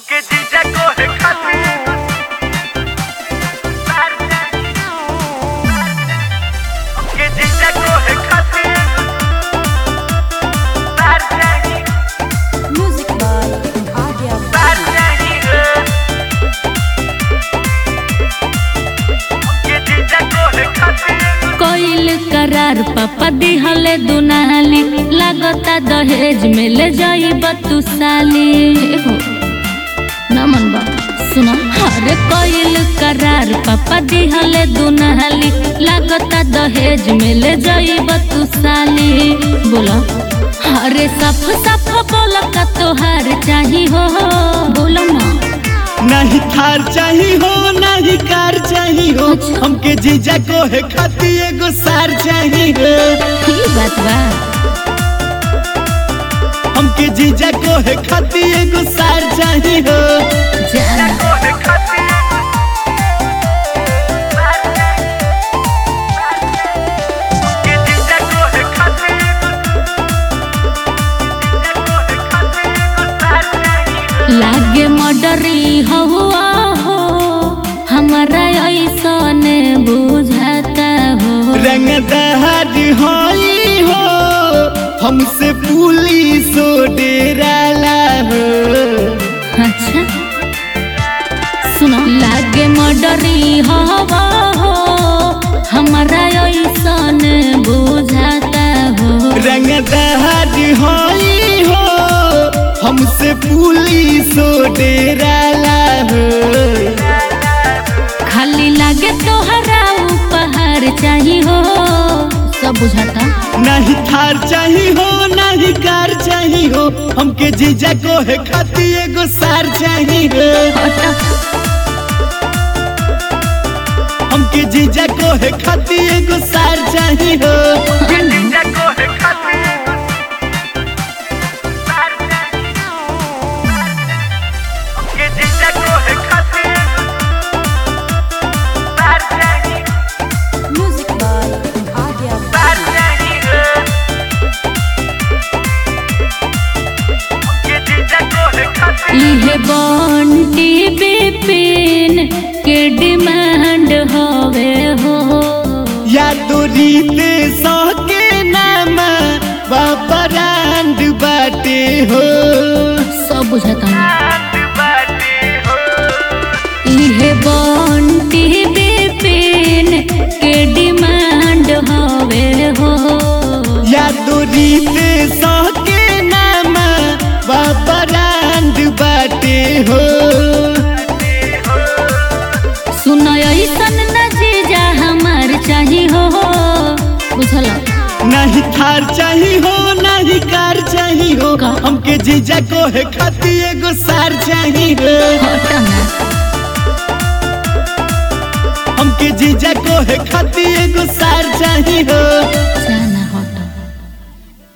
हमके जीजा को है खातिर हमके जीजा को है खातिर तार चाहिए Music by Adya तार चाहिए हमके जीजा को है खातिर कोइल करार पापा दिहले दुनाली लागता दहेज में ले जाइब तू साली एहो ना मन बा सुना अरे कोइल करार पापा दिहले दुनाली लागता दहेज में ले जाइब तू साली बोलो अरे सफ सफ बोल का तोहार चाही हो बोलो ना नहीं थार चाही हो नहीं कार चाही हो हमके जीजा को है खाती एगो सार चाही हो की बात बा हमके जीजा को है खाती एगो सार चाही हो जाना को है खातिर तार चाहिए हमके जीजा को है खातिर जीजा को है खातिर तार चाहिए लागे मडरी हुआ हो हमारा ऐसन बुझाता हो रंगदार होई हो हमसे पुलिस डेराला हो अच्छा सुनो लागे मडरी हवा हो हमारा ऐसन बुझाता हो रंगदार होई हो हमसे पुलिस डेराला हो खाली लागे तोहरा उपहार चाही हो सब बुझाता नहीं थार चाही हो नहीं कार चाही हो हमके जीजा को है खाती एगो सार चाही हो हटा हमके जीजा को है खाती एगो सार चाही हो जीजा को है खातिर तार चाहिए हमके जीजा को है खातिर तार चाहिए Music by Adya तार चाहिए हमके जीजा को है खातिर इहे बंटी बिपिन के डिमांड हवे हो या तो रीते सौ के नाम बापरांड बाटे हो सब बुझाता हाथ बाटे हो इहे बंटी बिपिन के डिमांड हवे हो या तो रीते सौ के नाम बापरांड बाटे हो सुन ऐसन न जीजा हमार चाही हो बुझल नहीं थार चाही हो नहीं कार चाही हो का? हमके जीजा को है खाती एगो सार चाही हो हटा ना हमके जीजा को है खाती एगो सार चाही हो जाना